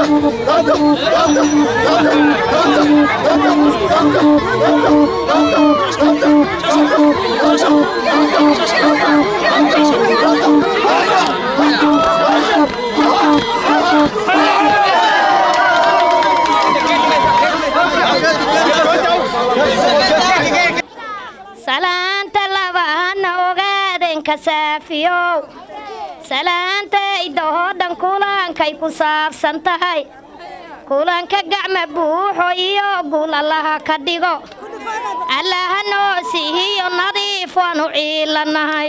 salaanta labahana ogaadenka saafiyow salaanta idahoo dhan kulankay ku saabsan tahay kulanka gacma buuxo iyo guul allaha ka dhigo allaha noo siihiyo nadiif waanu ciilanahay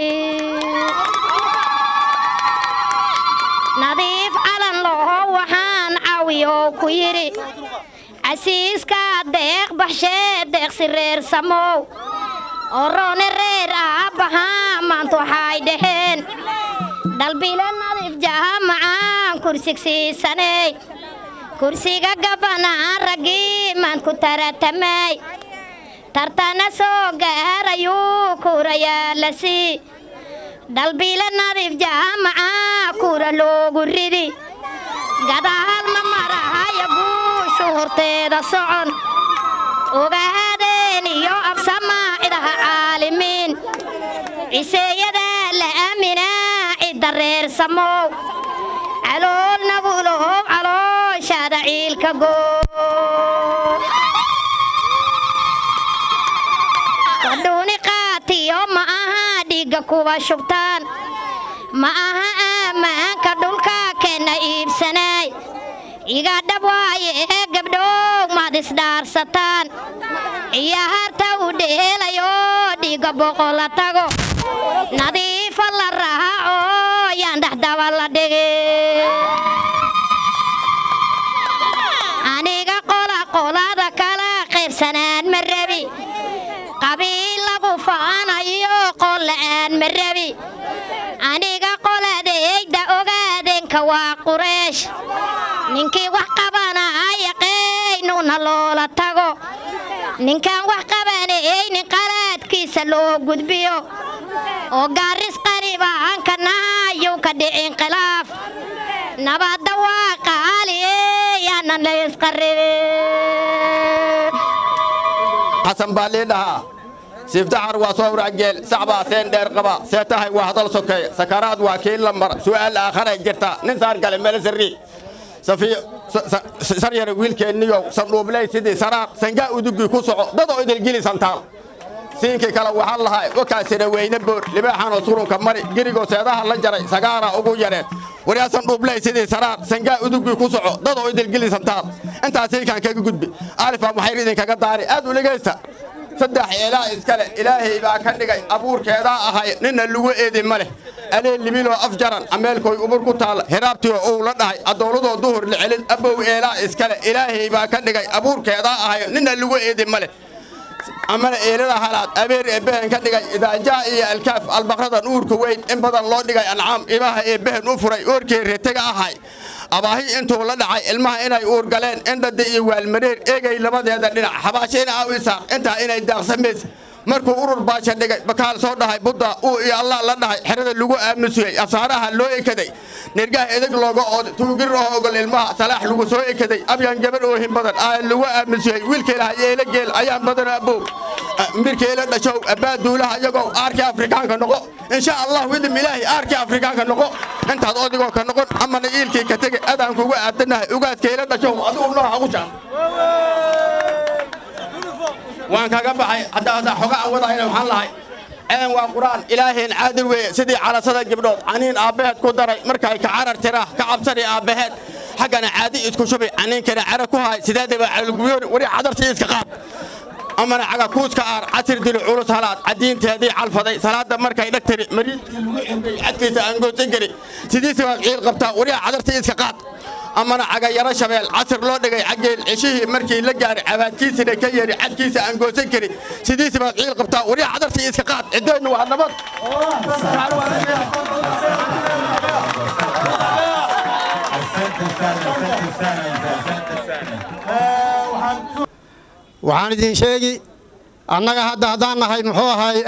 nadiif calan laho waxaan caawiyow ku yidhi casiiska deeq baxshee deeqsi reer samow oroone reer aabbahaa maanta waxay dhaheen dhalbile nadiif jaamacaan kursigsiisaney kursiga gabanaan raggii maan ku taratamay tartana soo gaarayuu kuurayaa la sii dhalbile nadiif jaamacaa kuura loogu ridi gadaal ma marahaya guushu horteeda socon ogaadeen iyo absamaa cidaha caalimiin ciseeyadaa la aaminaa cidda reer samow calool nagulohow calooshaada ciilka goo qadhuuni qaatiyo ma aha dhiigga kuwa shubtaan ma aha aammaanka dhulka keenna iibsanaay igadhab waaye ee gabdhow maad isdhaarsataan ciyaarta u dheelayo dhiigga boqola tago nadiifa la raaco yaan dhexdaba la dhigi aniga qola qolada kala qaybsanaan ma rabi qabiil lagu faanayo qol la'aan ma rabi aniga qoladayda ogaadeenka waa qureesh ninkii wax qabanaya qaynuna loola tago ninkaan wax qabanaynin qalaadkiisa loo gudbiyo oo gaaris qaribaanka nahayuu ka dhicin khilaaf nabadda waa qaali yaanan la isqaribin xasan baa lii dhahaa siiftaxar waa soo wracgeel sacbaa seen dheer qaba see tahay waa hadal sokeeya sakaraad waa kii la mara su'aal aakharay jirta nin saar gale mele sirri saryara wiilkeenniyow sandhuubley sidii saraar sangaa udugii ku soco dadoo idilgili santaal siinkii kale waxaa lahaa wakaasina weyne boor libaaxanoo surunka mari gerigoo seedaha la jaray sagaara ugu yareen waryaa sandhuubley sidii saraar sangaa udugii ku soco dadoo idilgili santaal intaas siinkaan kaga gudbi alifaa maxayr idinkaga daari aad u dhegaysta saddex eelaa iskale ilaahay baa ka dhigay abuurkeedaa ahay ninna lagu eedi ma leh alee libiloo afjaran ameelkoy umur ku taalla hiraabtioo uu la dhahay addooladoo duhur la celin abow eelaa iskale ilaahay baa ka dhigay abuurkeedaa ahay ninna lagu eedi ma leh amana eelada halaad abeer eebbehen ka dhigay idaajaa iyo alkaaf albaqrada nuurka weyn in badan loo dhigay ancaam imaha eebbehen u furay oorkii retega ahay abaahi intuu la dhacay ilmaha inay uur galeen indhada iyo waalmareer eegay labadeeda dhinac xabaashayna aaw isaaq intaa inay daaqsamays markuu urur baasha dhigay bakaal soo dhahay budda uu iyo allah la dhahay xerada lagu aamusiyey asaaraha loo ekaday nirgaha edeg looga ooday tuugir oo ogol ilmaha salaax lagu soo ekaday abyan gabar oohin badan aa lagu aamusiyey wiilkeelaha yeela geel ayaan badan abow mirkeela dhashow abbaa duulaha iyagoo aarkii afrikaanka noqo insha allah widim ilaahi aarkii afrikaanka noqo intaad odigoo ka noqon amana iilkii ka tege adaan kuga aadanahay ugaadkeela dhashow adigu nooha ugu jaan waan kaga baxay hadda hadda xoga aan wadayna waxaan lahay een waa qur'aan ilaaheen caadil weeye sidii calasada gabdhood caniin aabbaheed ku daray markay ka carar tiraa ka cabsani aabbaheed xaggana caadi isku shubi caniinkana cara ku haay sideedaba calguyoon wari cadartii iska qaad amana caga kuuska aar casir dili culus halaad cadiinteedii calfaday salaada markay dhagtiri mariidkii lagu cimray cadkiisa aan goosan kari sidiisi baad ciil qabtaa wariya cadartii iska qaad amana caga yaro shabeel casir loo dhigay cageel ceshihii markii la gaaray cabaadkiisina ka yeeri cadkiisa aan goosan karin sidiisi baad ciil qabtaa wariya cadartii iska qaad ciddeennu waa nabad waxaan idin sheegi annaga hadda haddaan nahay muxuu ahay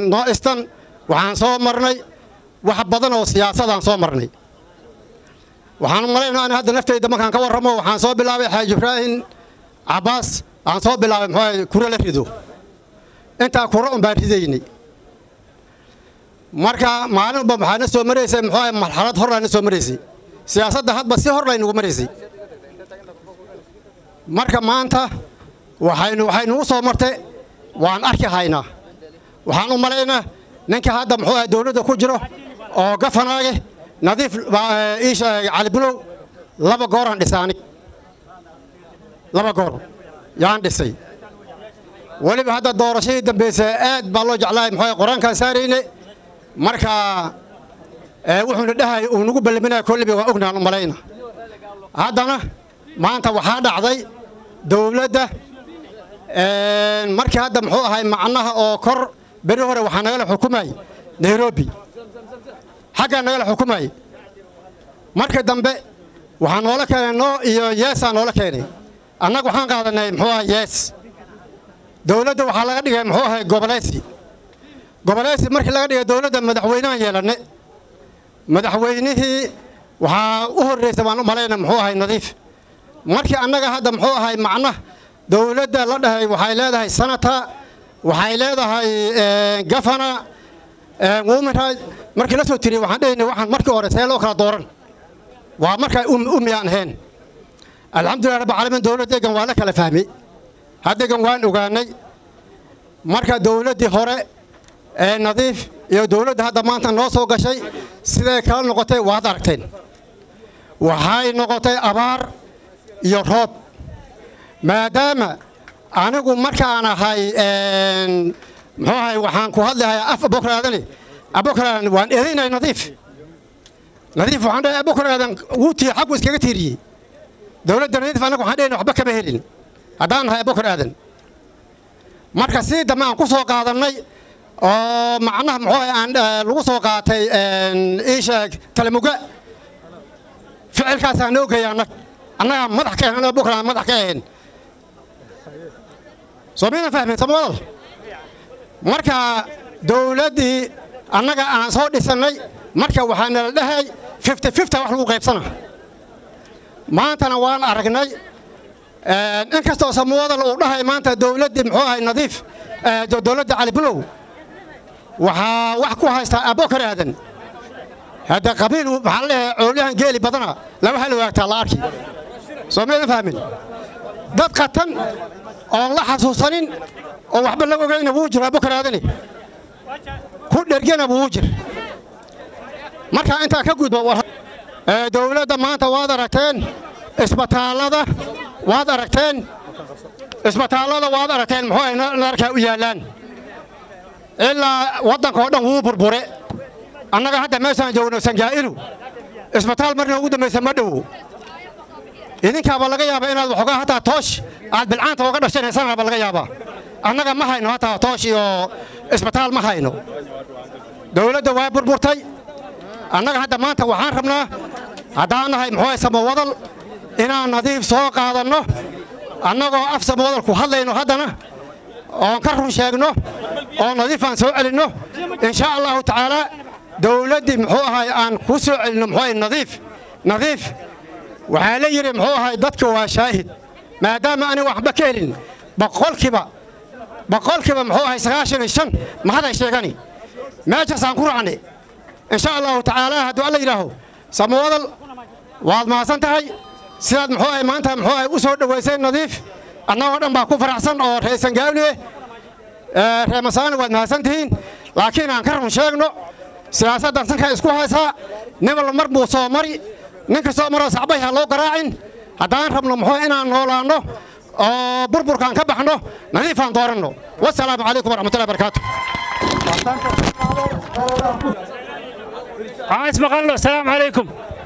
noistan waxaan soo marnay wax badan oo siyaasadaan soo marnay waxaan u malaynaa in hadda naftayda markaan ka warramo waxaan soo bilaabay xaaji ibraahim cabbaas aan soo bilaabay muxuu ahay kure la rido intaa kure un baan ridaynay marka maalinba waxaa na soo maraysay muxuu ahay marxalad horlaa na soo maraysay siyaasadda hadba si hor laynugu maraysay marka maanta waxaynu waxaynugu soo martay waan arki haynaa waxaan u malaynaa ninka hadda muxuu ahay dowladda ku jiro oo gafanaage nadiif iisha cali bulow laba gooraan dhisay anig laba goor yaan dhisay weliba hadda doorashadii dambaysa aad baa loo jeclaay muxuu qur-aankaan saarayne marka wuxuuna dhahay uu nagu ballaminaya kolliba waa ognaan u malayna haddana maanta waxaa dhacday dowladda markii hadda muxuu ahay macnaha oo kor beri hore waxaa nagala xukumay nairobi xaggaa nagala xukumay marka dambe waxaa noola keenay noo iyo yeesaa noola keenay annaga waxaan qaadanay muxuu ahay yees dowladda waxaa laga dhigay muxuu ahay goboleysi goboleysi markii laga dhigay dowladda madaxweynahan yeelanne madaxweynihii waxaa u horraysa baan u malayna muxuu ahay nadiif markii annaga hadda muxuu ahay macna dowladda la dhahay waxay leedahay sanata waxay leedahay gafana women right markii la soo tiriyey waxaan dhahayna waxaan markii hore see loo kala dooran waa markay umiyaan ahayn alxamdulilah rabbi caalamiin dowladdeegan waa la kala fahmay haddeegan waan ogaanay marka dowladdii hore ee nadiif iyo dowladda hadda maanta noo soo gashay siday kala noqotay waad aragteen waxay noqotay abaar iyo roob maadaama anigu markaan ahay muxuu ahay waxaan ku hadlahay af abokar aadane abokar aadan waan eedaynay nadiif nadiif waxaan dhahay abokar aadan wuu tii xaggu iskaga tiiriyey dowladda nadiif anagu waxaan dhahayna waxba kama helin haddaan nahay abokar aadan marka sidii dambe aan ku soo qaadannay oo macnaha muxuu ahay aan lagu soo qaatay iisheeg talamuga ficilkaasaa noo geeya annag annagaa madax ka ahayn abokar aan madax ka ahayn soo maydan fahmin samawadal marka dowladdii annaga aan soo dhisannay marka waxaa nala dhahay fifty fifty wax lagu qaybsana maantana waan aragnay inkastoo samawadal uu dhahay maanta dowladdii muxuu ahay nadiif dowladda cali bulow waxaa wax ku haystaa abokar aadan hadda qabiil waxaa la leeyahay coolyahan geeli badana laba hal waagtaa la arki soo maydan fahmin dad qatan oon la xasuusanin oo waxba la ogayna wuu jiro abokar aadani ku dhergena wuu jir markaa intaa ka gudba dowladda maanta waad aragteen isbitaallada waad aragteen isbitaallada waad aragteen muxuu ay narkaa u yaallaan ilaa waddanka oo dhan wuu burbure annaga hadda meeshaan joogno sangaa'ilu isbitaal marna ugu dambaysa ma dhowo idinkaaba laga yaabaa inaad waxoogaa hataa toosh aad bilcaanta ooga dhashanaysanaaba laga yaabaa annaga ma hayno hataa toosh iyo isbitaal ma hayno dowladda waa burburtay annaga hadda maanta waxaan rabnaa haddaan nahay muxuu ahay samawadal inaan nadiif soo qaadanno annagoo af samawadal ku hadlayno haddana oon ka run sheegno oo nadiifaan soo celinno insha allahu tacaalaa dowladdii muxuu ahay aan ku soo celinno muxuu ahay nadiif nadiif waxaa la yidhi muxuu ahay dadka waa shaahid maadaama ani waxba ka helin boqolkiiba boqolkiiba muxuu ahay sagaashan iyo shan mahaday sheegani meeshaasaan ku raacnay insha allahu tacaala hadduu alla yidhaaho samawadal waad mahadsan tahay sidaad muxuu ahay maanta muxuu ahay u soo dhowaysay nadiif annagoo dhan baa ku faraxsan oo reesan gaawliye ree masaani waad mahadsan tihiin laakiin aan ka run sheegno siyaasaddan sankaa isku haysaa nibal mar buu soo mari nin kastoo maroo sacbay ha loo garaacin haddaan rabno muxuu inaan noolaanno oo burburkaan ka baxno nadiifaan dooranno wasalaamu calaykum waraxmatullahi barakaatu waxaan ismaqalno asalaamu calaykum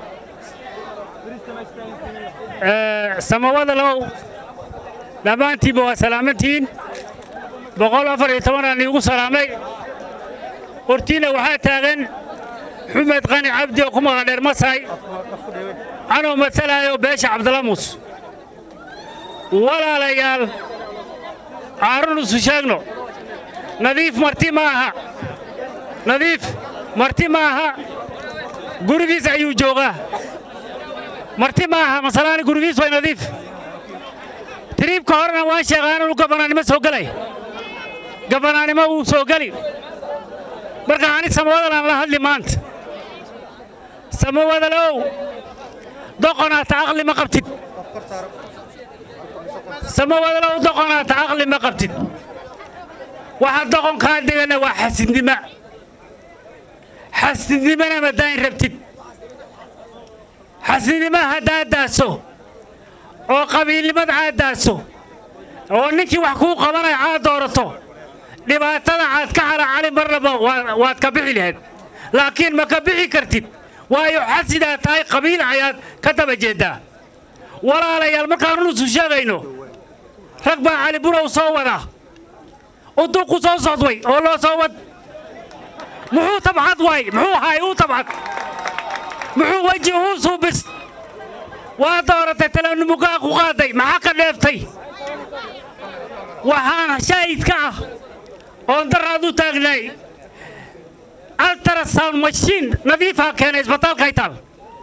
samawada low dhammaantiinba waa salaamantihiin boqol afar iyo tobanaan iigu salaamay hortiinna waxaa taagan xumed qani cabdi oo ku magac dheer masaay anoo matalaayo beesha cabdalamuus walaalayaal caarun isu sheegno nadiif marti ma aha nadiif marti ma aha gurigiis ayuu joogaa marti ma aha masalaani gurigiis way nadiif tiriibka horena waan sheegaa inuu gabanaanimo soo gelay gabanaanimo wuu soo geli marka ani samawadalaan la hadli maanta samawadalow doqonaata aqli ma qabtid samawadalow doqonaata aqli ma qabtid waxa doqonkaa degana waa xasidnima xasidnimana madaain rabtid xasidnima haddaad daaso oo qabiilnimada aad daaso oo ninkii wax kuu qabanaya aad doorato dhibaatada aad ka xalaacali marnaba waad ka bixi lahayd laakiin ma ka bixi kartid waayo xasidaa tahay qabiil ayaad ka daba jeeddaa walaalayaal markaanu isu sheegayno rag baa cali burow soo wada uduqu soo socdway oo loo soo wad muxuu tabcad waay muxuu haay uu tabcad muxuu weji uu suubis waa dooratay talaanimugaa ku qaaday maxaa ka dheeftay waxaan shaahidka ah oon daraad u taagnaay altrasound mashiin nadiifaa keenay isbitaalkay taal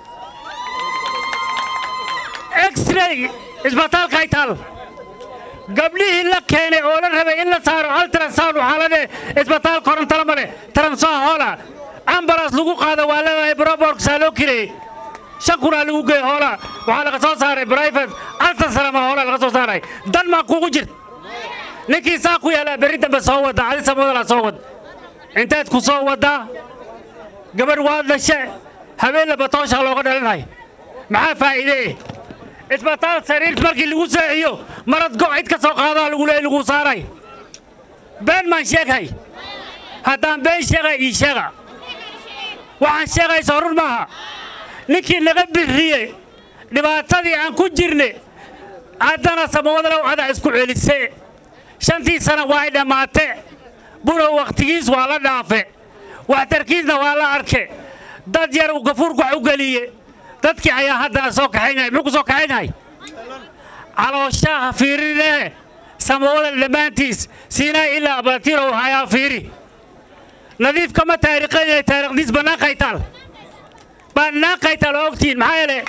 x-ray isbitaalkay taal gabdhihii la keenay oo la rabay in la saaro altrasound waxaa la dheh isbitaal korontala ma leh taransoa hoola ambalaas lagu qaado waa leedahay broborksaa loo kireeyey shan kunaa lagu geey hoola waxaa laga soo saaray brifat altasarama hoola laga soo saaray dan maa kugu jirt ninkii saa ku yaalaa berri dambe soo wadda adi samoodalaa soo wad intaad ku soo waddaa gabadh waad dhashe habeenla batooshaa looga dhalinay maxaa faa'iide isbitaal sariir markii lagu seexiyo marad go' cid ka soo qaadaa lagu leey lagu saaray been maan sheeghay haddaan been sheegay ii sheega waxaan sheegayso run maaha ninkii naga biriye dhibaatadii aan ku jirne haddana samawadalow adaa isku celise shantii sana waa ay dhammaate burow wakhtigiis waa la dhaafe waxtarkiisna waa la arke dad yar uu gafuurku wax u geliye dadkii ayaa haddana soo kaxaynaya muxuu ku soo kaxaynay calooshaha fiirinee samawadal dhammaantiis siinaa ilaa abatirow hayaa fiiri nadiif kama taariikhaynaya taariikhdiis bannaankay taal bannaankay taal oo ogtihiin maxaa yeele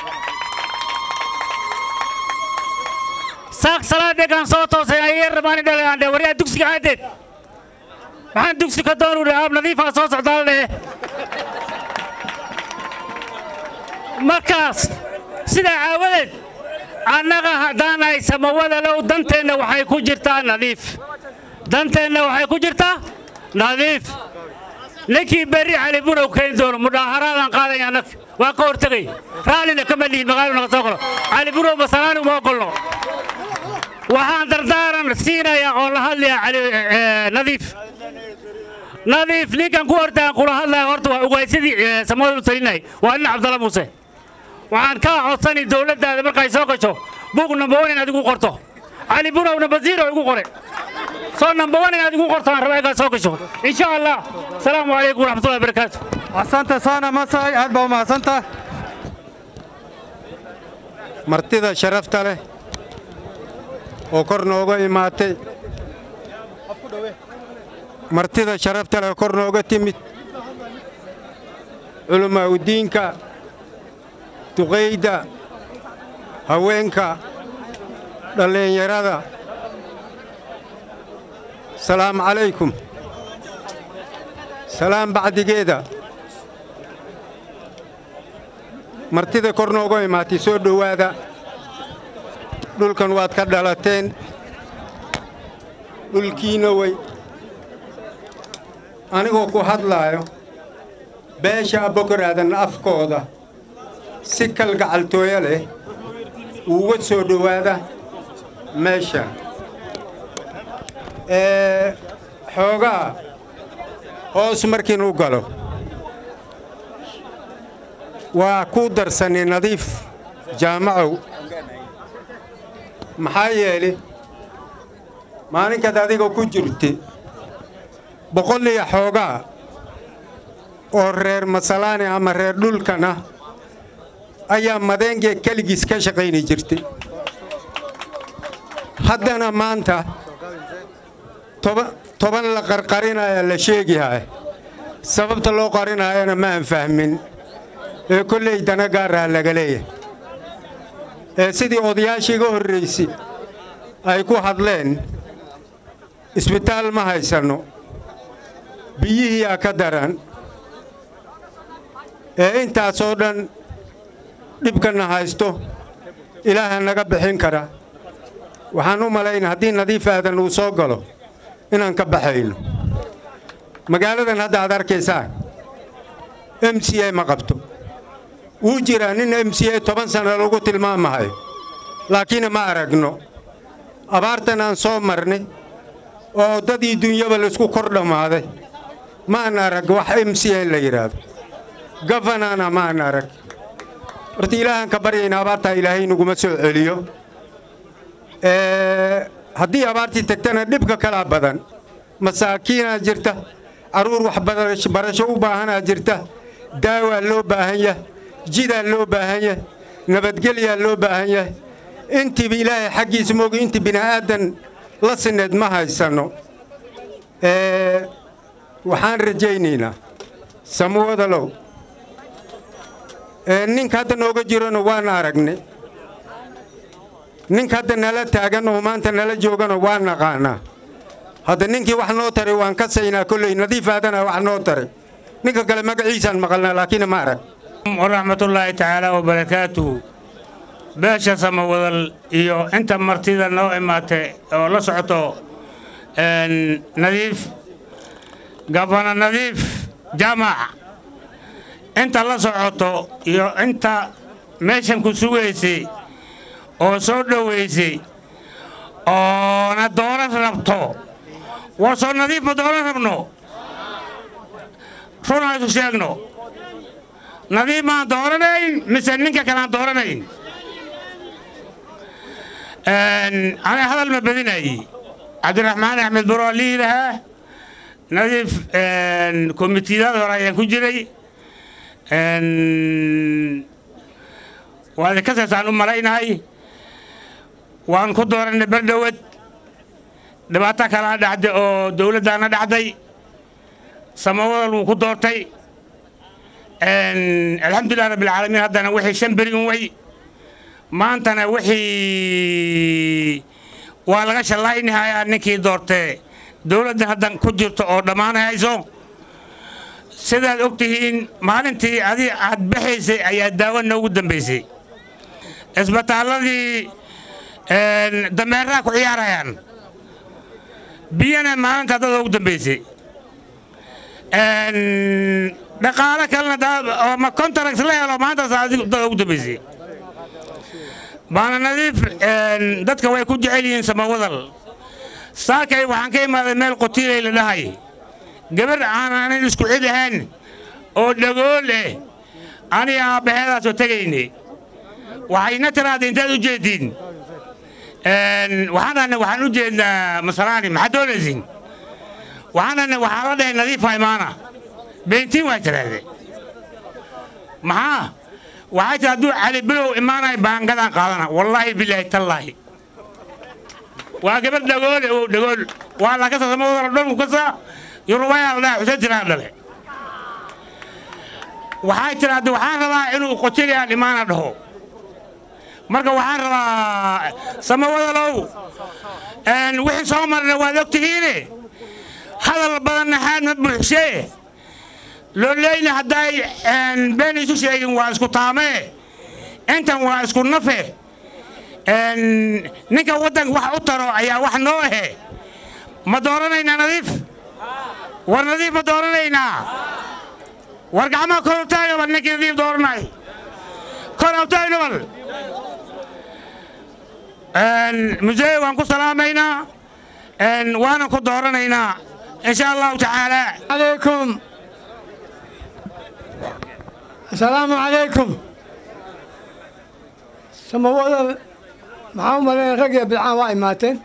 saaq salaadeegaan soo toosay ayay rabaani dhalay aan dhe waryaa dugsiga aadeed maxaan dugsi ka doonu dhe aab nadiifaa soo socdaal dhehe markaas sidaa aawadeed annaga haddaanahay samawadalow danteenna waxay ku jirtaa nadiif danteenna waxay ku jirtaa nadiif ninkii berri cali burow keeni doono mudhaaharaadaan qaadaya annaga waa ka hortegay raallina kama lihin magaalo naga soo galo cali burow masalaani uma ogolno waxaan dardaaran siinayaa oo la hadlayaa cali nadiif nadiif ninkan ku hortaan kula hadlaya horta waa ugaysadii samada u talinay waa nin cabdalla muuse waxaan kaa codsani dowladdaada markay soo gasho buug number one inaad igu qorto cali burow number zero igu qore soo number one inaad igu qorto aan raba egaa soo gasho insha allah asalaamu calaykum waraxmatullahi wabarakaatu asante sana masay aad baa umahadsanta martida sharafta leh oo kor nooga imaatay martida sharafta leh oo kor nooga timid culamaa udiinka duqayda haweenka dhallinyarada salaamu calaykum salaam bacdigeeda martida kor nooga imaatay soo dhowaada dhulkan waad ka dhalateen dhulkiina way anigoo ku hadlaayo beesha abbokoraadan afkooda si kalgacaltooyo leh uuga soo dhowaada meesha ee xoogaa hoos markiinu galo waa ku darsanay nadiif jaamacow maxaa yeeli maalinkaad adiga ku jirta boqol iyo xoogaa oo reer masalaani ama reer dhulkan ah ayaa madeengee keligiis ka shaqayni jirtay haddana maanta toban la qarqarinaya la sheegihay sababta loo qarinaayana ma aan fahmin ee kolley dana gaaraha laga leeyahay ee sidii odayaashii iga horraysay ay ku hadleen isbitaal ma haysanno biyihiiyaa ka daran ee intaasoo dhan dhibkanna haysto ilaaha naga bixin kara waxaan u malayn haddii nadiif aadan uu soo galo inaan ka baxayno magaaladan hadda aad arkaysaan m c a ma qabto wuu jiraa nin m c a toban sanna lagu tilmaamahayo laakiin ma aragno abaartan aan soo marnay oo dadii dunyaba laysku kor dhammaaday maan arag wax m c a la yidhaahdo gafanana maan arag horta ilaahaan ka baryayna abaartaa ilaahay naguma soo celiyo haddii abaartii tagtana dhibka kalaa badan masaakiinaa jirta carruur waxbarasho u baahanaa jirta daawaa loo baahan yahay jidaa loo baahan yahay nabadgelyaa loo baahan yahay intiiba ilaahay xaggiisa moogi intii bini'aadan la sineed ma haysanno waxaan rajaynaynaa samuwadalow ninka hadda nooga jirano waan aragnay ninka hadda nala taagan oo maanta nala joogano waan naqaanaa hadda ninkii wax noo taray waan ka saynaa kolley nadiif aadana wax noo taray ninka kale magaciisaan maqalnaa laakiin ma arag waraxmatullaahi tacaala wabarakaatuhu beesha samawadal iyo inta martida noo imaatay oo la socoto nadiif gabana nadiif jaamac inta la socoto iyo inta meeshan ku sugaysay oo soo dhowaysay oona dooran rabto war soo nadiif ma dooran rabno runaa isu sheegno nadiif maan dooranayn mise ninka kalaan dooranayn ana hadal ma badinaye cabdiraxmaan axmed buro liidahaa nadiif komitiyadaad hore ayaan ku jiray waad ka seesaan u malaynahay waan ku dooranay berdhowad dhibaato kalaa dhacday oo dawladdaana dhacday samawadal wuu ku doortay alxamdulilah rabbilcaalamiin haddana wixii shan beri un way maantana wixii waa laga shallaynahayaa ninkii doortee dawladdan haddan ku jirto oo dhammaanayso sidaad og tihiin maalintii adi aad baxaysay ayaa daawo noogu dambaysay isbitaalladii dameeraha ku ciyaarayaan biyana maalinta dad ugu dambaysay dhaqaalo kalena oo ma contract la helo maantaas dad ugu dambaysay baana nadiif dadka way ku jecel yihiin samawadal saakay waxaan ka imaaday meel qotiilay la dhahay gabar aanaanan isku cid ahayn oo dhagool eh aniga aabbaheedaasoo tegaynay waxayna tiraada intaad u jeediin waxaan dhahnay waxaan u jeednaa masalaani maxaad doonaysiin waxaan dhahnay waxaan la dhahay nadiifa imaana beentiin waa tiraahde maxaa waxay tiri hadduu cali bilow imaanaya baangadaan qaadana wallaahi bilaahi tallaahi waa gabar dhagoole oo dhagool waa la kasa samawadala dhanku kasa yurubayaa la dhaha xuseen tiraa dhale waxay tiraahde waxaan rabaa inuu qotiliyaan imaana dhaho marka waxaan rabaa samawadalow wixii soo marna waad og tihiine hadal badanna xaad ma buuxshee loleyna hadday been isu sheegin waa isku taamee intan waa isku nafe ninka waddanka wax u taro ayaa wax noo ahe ma dooranaynaa nadiif war nadiif ma dooranaynaa war gacmaha kor utaagno bal ninkii nadiif dooranay kor utaagno bal musee waan ku salaamaynaa waanan ku dooranaynaa insha allahu tacaala عليكم السلام عليكم سموات معاهم ملين رقية بالعام واي ماتن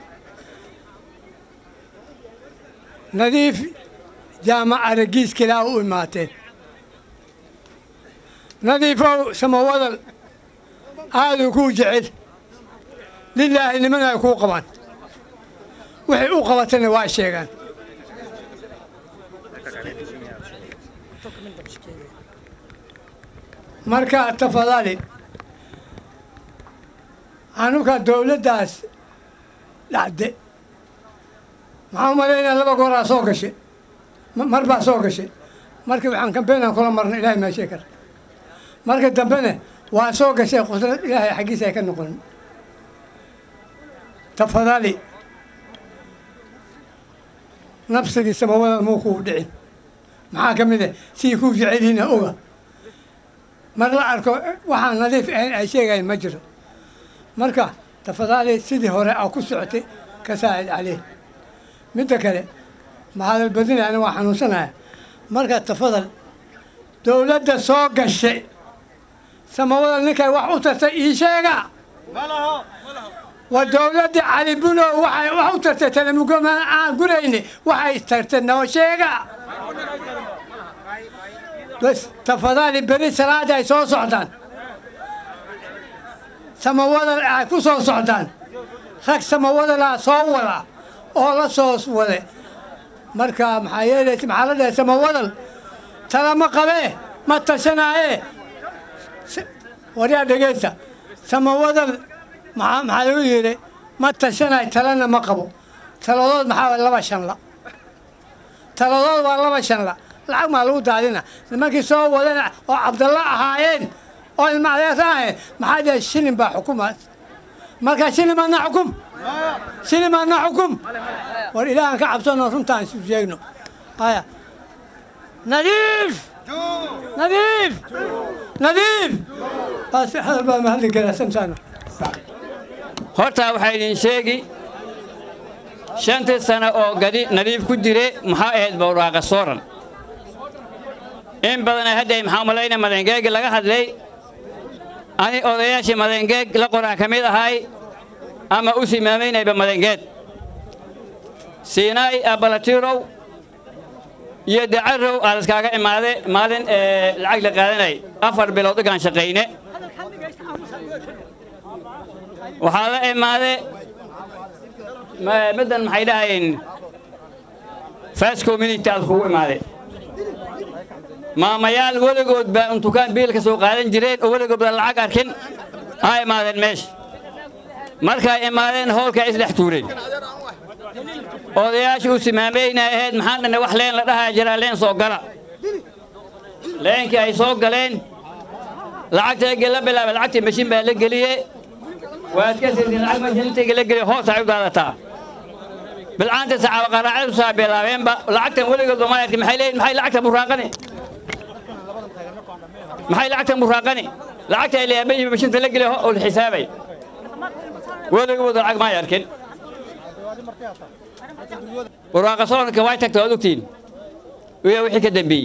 نظيف جامع رقيس كلاو ماتن نظيفو سموات هذا كو جعل لله اللي منها يكون قبان وحي او قبتنا واي شيغان marka tafadali anuka dowladdaas dhacde maxaa u malaynaya laba gooraa soo gashay mar baa soo gashay markii waxaan kambeynaan kula marna ilaahay maashee kara marka dambena waa soo gashay qudrad ilaahay xaggiisa ay ka noqon tafadali nabsigii samawada muu kuu dhicin maxaa ka mid ah sidii kuu jecelyihiina oga mar la arko waxaan nadiif ahayn ay sheegayan ma jiro marka tafadaali sidii hore aa ku socotay ka saacid caleyh midda kale mahadal badina ani waa xanuunsanaya marka tafadal dowladda soo gashay samawada ninkay wax u tartay ii sheega waa dowladda cali buno waxay wax u tartay talamugoma aan gurayni waxay tartay noo sheega bas tafadaali beri salaada ay soo socdaan samawadal ay ku soo socdaan rag samawadalaa soo wada oo la soo wade marka maxaa yeelaysa maxaa la dhahay samawadal talama qabee ma tashanaaye waryaa dhegeysta samawadal maxaa maxaa lagu yidhi ma tashanaay talana ma qabo taladood maxaa laba shanla taladood waa laba shanla lacag maa lagu daadina nimankii soo wadana oo cabdalla ahaayeen oo ilma adeerta ahayen maxaa dhahay shilin baa xukuma marka shilin baadna xukum shilin baadna xukum war ilaahan ka cabsano runtaan isu sheegno haya nadiif nadiif nadiif baas hadal baa mahadli karaa samsaano hortaa waxaa idin sheegi shantii sano oo gadi nadiif ku jire maxaa ahayd bawraaqa sooran in badana hadday maxaa malayna madangeegi laga hadlay ani odayaashii madangeeg la qoraan ka mid ahay ama u simaamaynayba madangeed siinaay abalatirow iyo dacarow aad iskaaga imaade maalin lacag la qaadanay afar bilood igaan shaqayne waxaa la imaade middan maxay dhahayeen fast community aad kugu imaade maamayaal weligood baa untukaan biil ka soo qaadan jireen oo weligood baa lacag arkin aa imaadeen meesha markay imaadeen howlkaa isdhex tuureen odayaasha u simaamayna ahayd maxaan dhanne wax leen la dhahaa jiraa leen soo gala leenkii ay soo galeen lacagta la bilaabay lacagtii mashin baa la geliye waad ka sirtiin lacag mashintiga la geliye hoos ay u daadataa bilcaanta sacaaba qaraacadu saa bilaabeenba lacagtan weligood ma arkin maxay leeyihin maxay lacagta buraaqani maxay lacagta muraaqani lacagta ay leeyahay mashinta la geliye oo la xisaabay weligood lacag ma arkin buraaqa soonka way tagtay waad ogtiin iyo wixii ka dambeeyey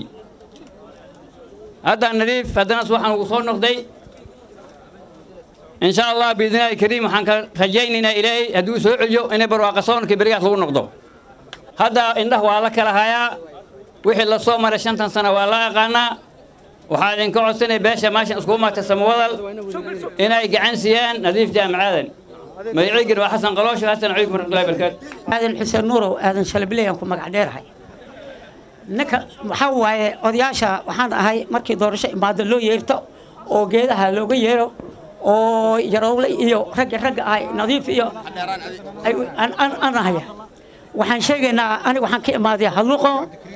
hadda nadiif haddana waxaan ugu soo noqday in sha allah biidnillaahi kariim waxaan ka rajaynaynaa ilaahay hadduu soo celiyo inay barwaaqa soonka berigaas lagu noqdo hadda indhah waa la kala hayaa wixii la soo maray shantan sano waa la aqaanaa waxaa idinka codsanay beesha meeshan iskugu maagta samawadal inay gacan siiyaan nadiif jaamacaadan magaciigin waa xasan qaloosho xasan calaykum warahmatullahi barakaatu aadan xuseen nuurow aadan shalabileyan ku magac dheerahay ninka waxaa waaye odayaasha waxaan ahay markii doorasho imaado loo yeerto oo geedaha looga yeero oo yarowle iyo ragga ragga ahay nadiif iyo aan ahaya waxaan sheegaynaa aniga waxaan ka imaaday halluqo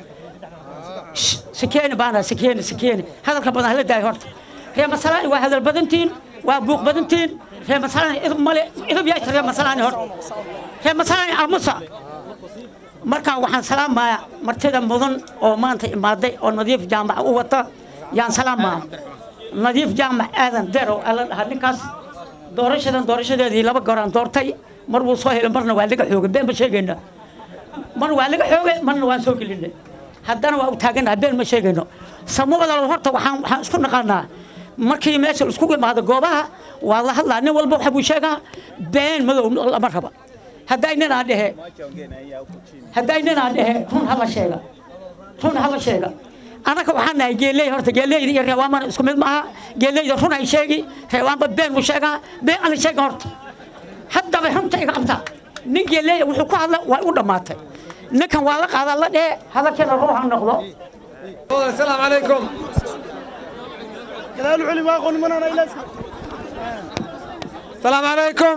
سكينة بانا سكينة سكينة هذا الكبر هلا داي هرت هي مثلا واحد البدنتين وابوك بدنتين هي مثلا إذا مالي إذا بيعت هي مثلا هرت هي مثلا المصا مركا وحن سلام ما مرتدا مدن أو ما أنت مادي أو نظيف جامع ووتا يان سلام ما نظيف جامع آذن درو ألا هنكاس دورشة دورشة دي لبا قران دورتي مربو صهيل مرنا والدك حوق بين بشيء مر والدك حوق مرنا وان سوق لنا haddana waa u taaganaha been ma sheegayno samawada horta waxaan waxaan isku naqaanaa markii meesha isku imaado goobaha waa la hadlaa nin walba waxa buu sheegaa been madow lama raba hadday ninaa dhehe hadday ninaa dhehe run hala sheega run hala sheega anaka waxaan nahay geeley horta geeleyda iyo reewaamana isku mid maaha geeleyda run ay sheegi reewaanba been buu sheegaa been ana sheega horta haddaba runta iga qabtaa nin geeleya wuxuu ku hadla waa u dhammaatay ninkan waa la qaadaa la dhee hadalkeena ruuxa noqdo السلام عليكم asalaamu calaykum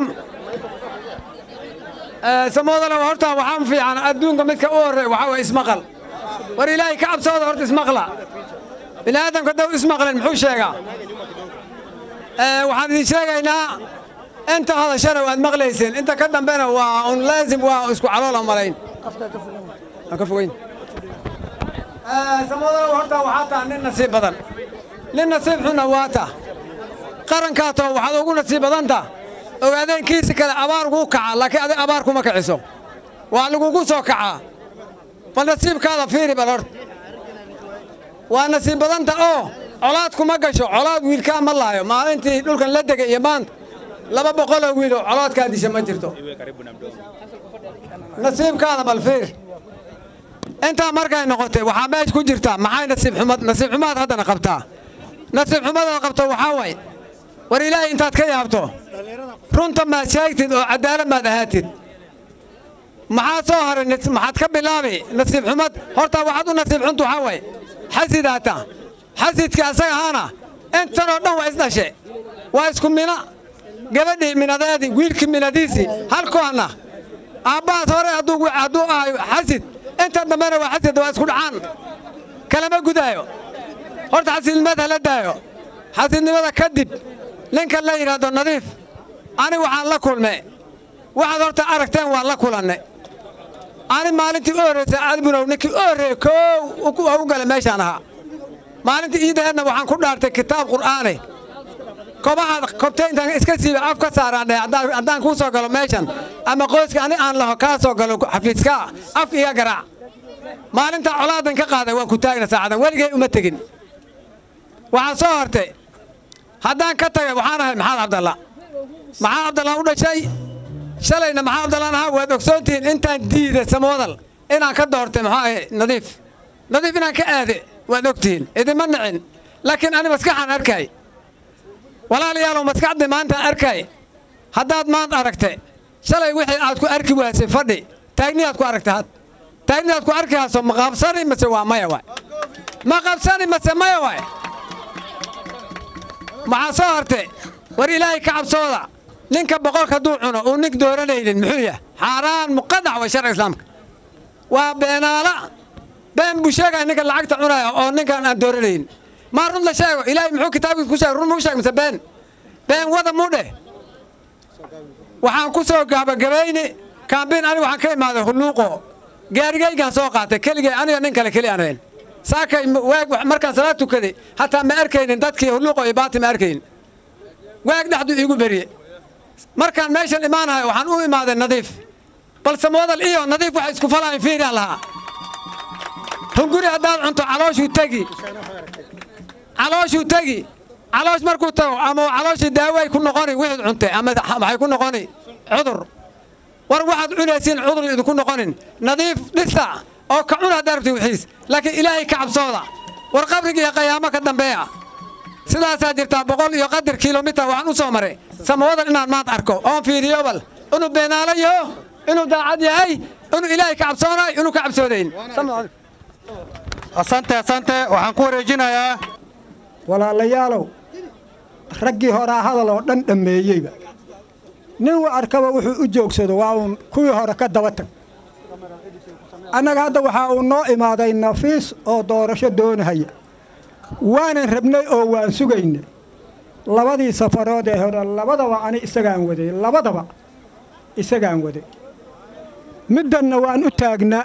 samoodana horta waxaa fiican adduunka midka u horreey waxaa waye ismaqal war ilaahay ka cabsooda horta ismaqla bini aadamka daw ismaqlen muxuu sheegaa waxaan idin sheegaynaa inta hadashana waad maqlayseen inta ka dambena waa un laazim waa isku caloola malayn ka fogeyn samoodana horta waxaa taha nin nasiib badan nin nasiib xunna waa ta qarankaatoo waxaad ugu nasiib badanta ogaadeenkiisi kale abaar kuu kaca laakiin adig abaar kuma kiciso waa lagugu soo kacaa bal nasiibkaada fiiri bal horta waa nasiib badanta oo colaad kuma gasho colaad wiilkaa ma laayo maalintii dhulkan la degay iyo maanta laba boqoloo wiiloo colaadkaa disha ma jirto nasiibkaada bal fiir intaa markay noqotay waxaa meesha ku jirta maxay nasiib xumad nasiib xumaad haddana qabtaa nasiib xumadaad qabto waxaa way war ilaahay intaad ka yaabto runta maad sheegtid oo cadaalad maad ahaatid maxaa soo haray maxaad ka bilaabi nasiib xumad horta waxaad u nasiib xuntu waxaa way xasidaata xasidkii asaga ahaana intanoo dhan waa isdhashe waa isku mina gabadhii minadeedii wiilkii minadiisii halkoana aabbahaas hore hadduu ahayo xasid inta dambena waa xasid waa isku dhacaan kalama gudaayo horta xasidnimada hala daayo xasidnimada kadib ninka la yidhaahdo nadiif ani waxaan la kulme waxaad horta aragteen waan la kulanne ani maalintii u horraysay albunow ninkii u horreeye koow u gala meeshaan ahaa maalintii iidaheedna waxaan ku dhaartay kitaab qur'aane kobahaad kobtay intaan iska siiba af ka saaraan dheh haddaan kuu soo galo meeshan ama qoyska ani aan laho kaa soo galo xafiiskaa af iga garaac maalintaa colaadan ka qaaday waan ku taagna saacadan weligay uma tegin waxaa soo hortay haddaan ka tagay waxaan ahay maxaad cabdalla maxaa cabdallaan u dhashay shalayna maxaa cabdallaan ahaa waad ogsoontihiin intaan diiday samoodal inaan ka doortay maxaa ahay nadiif nadiif inaan ka aade waad ogtihiin idinma nicin laakiin ani maskaxaan arkay walaalayaalow maskaxdii maantaan arkay haddaad maanta aragtay shalay wixii aad ku arki waasay fadhi taagniyaad ku aragtay had taagniyaad ku arki hayso ma qabsani mase waa maya waay ma qabsani mase maya waay maxaa soo hartay war ilaahay ka cabsooda ninka boqolka hadduu cuno uu nin dooranaynin muxuu yahay xaaraan muqadac way sharciga islaamka waa beenaala been buu sheegaya ninka lacagta cunaya oo ninkan aan dooranaynin maa run la sheego ilaahay muxuu kitaabkiisa ku sheegay run muu sheeg mise been been wada muu dheh waxaan ku soo gabagabayni kaambiin aniga waxaan ka imaaday hulluuqo gaarigaygaan soo qaatay keligay aniga nin kale keli aan ahayn saakay waag markaan salaad tukaday hataa ma arkaynin dadkii hulluuqo iyo baati ma arkaynin waag dhexdu iigu beriye markaan meeshan imaanahay waxaan u imaaday nadiif balse moodal iyo nadiif waxay isku falahayn fiiraan lahaa hunguri haddaad cunto calooshuu tegi calooshuu tegi caloosh markuu tago ama calooshii daaway ku noqoni wixii cuntay ama waxay ku noqoni cudur war waxaad cunaysiin cudur idinku noqonin nadiif dhisa oo ka cun haddaa rabti wixiis laakiin ilaahay ka cabsooda war qabriga iyo qayaamo ka dambeeya sidaasaa jirtaa boqol iyo qadar kilomitar waxaan u soo maray samawadan inaan maanta arko oon fiiriyo bal inuu beenaalo yaho inuu daacad yahay inuu ilaahay ka cabsoonayo inuu ka cabsoonayn asante asante waxaan ku wareejinayaa walaalayaalow raggii horaa hadal oo dhan dhammeeyeyba nin u arkaba wuxuu u joogsado waa uun kuwii hore ka daba tag annaga hadda waxaa uu noo imaaday nafiis oo doorasho doonahaya waanan rabnay oo waan sugaynay labadii safarood ee hore labadaba ani isagaan waday labadaba isagaan waday middanna waan u taagnaa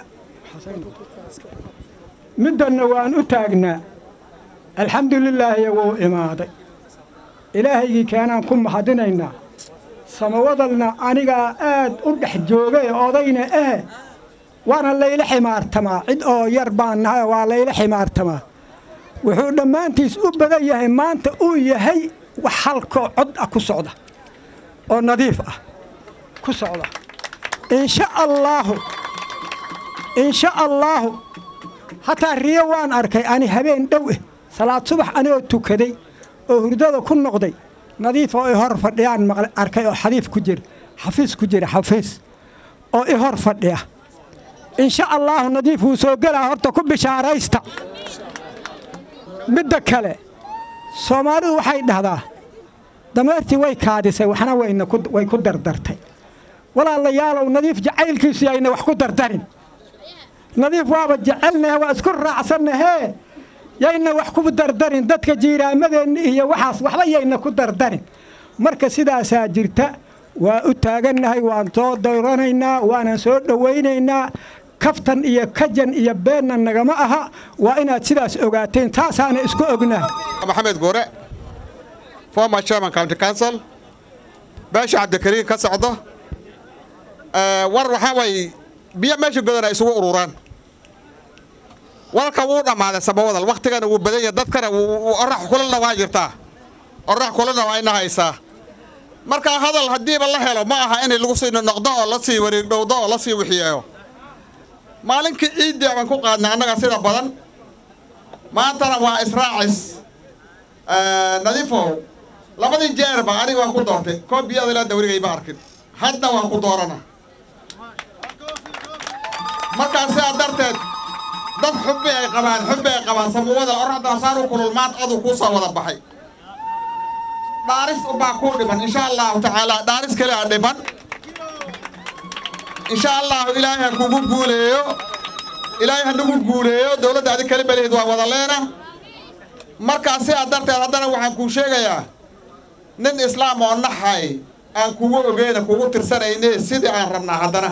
middanna waan u taagnaa alxamdulilaahiya wuu imaaday ilaahaygii keenaan ku mahadinaynaa samawadalna anigaa aad u dhex joogay odayna eh waana layla ximaartamaa cid oo yar baan nahay waa layla ximaartamaa wuxuu dhammaantiis u badan yahay maanta uu yahay wax halkoo cod ah ku socda oo nadiif ah ku socda insha allaahu insha allaahu hataa riyo waan arkay ani habeen dhow eh salaad subax anigoo tukaday oo hurdada ku noqday nadiif oo i hor fadhiyaan maqle arkay oo xadiif ku jira xafiis ku jira xafiis oo i hor fadhiya insha allaahu nadiif wuu soo gelaa horta ku bishaaraysta midda kale soomaalidu waxay dhahdaa dameertii way kaadisay waxna wayna ku- way ku dardartay walaalayaalow nadiif jacaylkiisu yayna wax ku dardarin nadiif waaba jecelnahe waa isku raacsannahee yayna wax ku dardarin dadka jiiraamadeenna iyo waxaas waxba yayna ku dardarin marka sidaasaa jirta waa u taagannahay waan soo dayranaynaa waanan soo dhowaynaynaa kaftan iyo kajan iyo beenna nagama aha waa inaad sidaas ogaateen taasaana isku ognahay maxamed goore former chairman county council beesha cabdikariin ka socdo Eh, war waxaa waay biyo meesha godana isugu ururaan warka wuu dhammaaday samawadal waktigana wuu badan yahay dadkana wuu- wuu- orax kulana waa jirtaa orax kulana waa ina haysaa marka hadal haddiiba la helo ma aha in lagu sii noqdo oo la sii wareegdhowdo oo la sii wixiyeeyo maalinkii ciiddii baan ku qaadnay annaga sida badan maantana waa israacis Eh, nadiifow labadii jeerba aniga waan ku doortay koob biyada ilaa dawrigay ma arkin hadda waan ku doorana markaa sidaa darteed dad xubbi ay qabaan xubbi ay qabaan samuwada oraxda saan u kulul maanta aduu kuu soo wada baxay dhaaris ubaa kuu dhiban insha allahu tacaala dhaaris kale a dhiban insha allahu ilaahay ha kugu guuleeyo ilaahay ha nagu guuleeyo dowladda adi kali balehed waa wada leena markaa sidaa darteed haddana waxaan kuu sheegayaa nin islaam oo naxay aan kugu ogeyna kugu tirsanayne sidii aan rabnaa haddana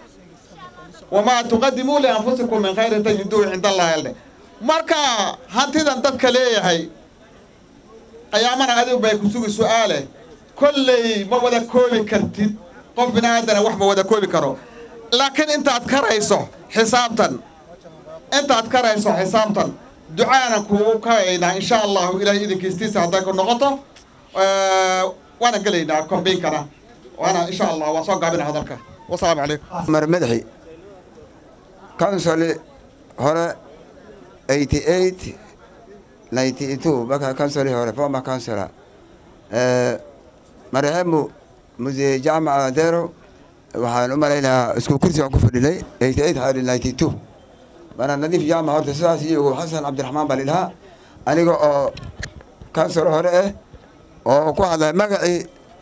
wamaa tuqadimuu lianfusikum min khayrin tajiduuhu cinda allahi alde marka hantidan dadka leeyahay qiyaamana adigu bay ku sugi su'aale kolley ma wada koobi kartid qof bini aadana wax ma wada koobi karo laakiin intaad karayso xisaabtan intaad karayso xisaabtan ducaana kugu kabaynaa insha allahu ilaahay idinkiistiisa hadday ku noqoto Eh, waana gelaynaa kombiinkana waana insha allah waa soo gaabina hadalka wasalaamu calaykum mar madaxi council hore 88 92 marka council hore former councilor eh marehemu muse jaamaca dero waxaan u malaynayaa isku kursi aan ku fadhinay 88 hadi 92 mana nadiif jaamac horta sidaas iyo xasan cabdiraxmaan baa lidhahaa aniga oo council hore ah oo ku hadlay magacii